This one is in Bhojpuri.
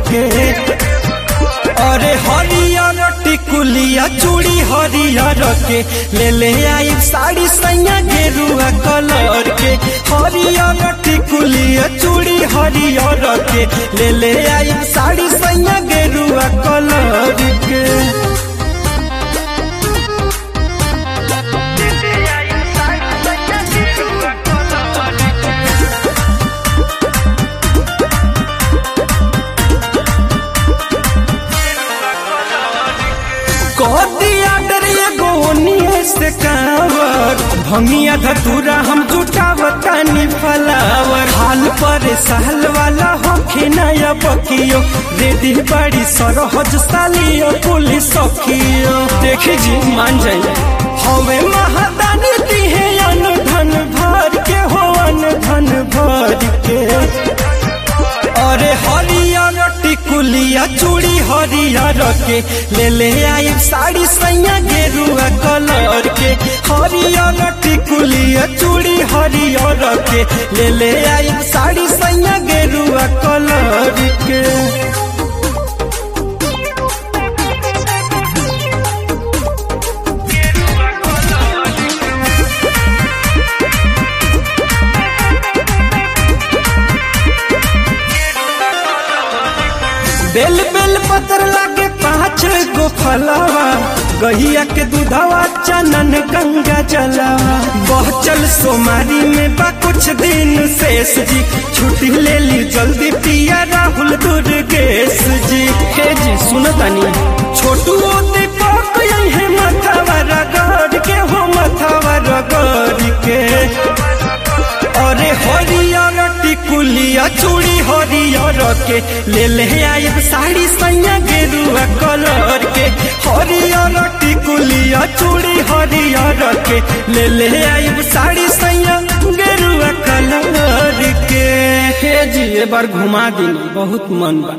के अरे हरियर टिकुलिया चूड़ी हरियर के ले ले आई साड़ी सैया गेरुआ कलर के हरियर टिकुलिया चूड़ी हरियर के ले ले आई साड़ी सैया गेरुआ कलर के दिया डरिए गोनिए से कावर भंगिया धतूरा हम जुटावतानी फलावर हाल पर सहल वाला होखे नया बकियो रेडी बड़ी सरहज सालियो पुलिस सखियो देखी जी मान जाइए हवे महादानी दिहे अन धन भर के हो अन धन भर के अरे हरियर टिकुलिया चूड़ी हरियर के ले ले आई साड़ी सैया गेरुआ कलर के हरियर टिकुलिया चूड़ी हरियर के ले ले आई साड़ी सैया गेरुआ कलर के बेल बेल पत्र लागे पाँच गो फलावा गहिया के दूधावा चनन गंगा जलावा बहचल सोमारी में बा कुछ दिन शेष जी छुट्टी ले ली जल्दी पिया राहुल दुर्गेश जी हे जी सुनतानी छोटू दीपक है मथावा रगड़ के हो मथावा रगड़ के अरे हरियर टिकुलिया चूड़ी हरियर के ले ले आयब साड़ी सैया गेरुआ कलर के हरियर टिकुलिया चूड़ी हरियर के ले ले आयब साड़ी सैया गेरुआ कलर के हे जी एक बार घुमा दी बहुत मन बा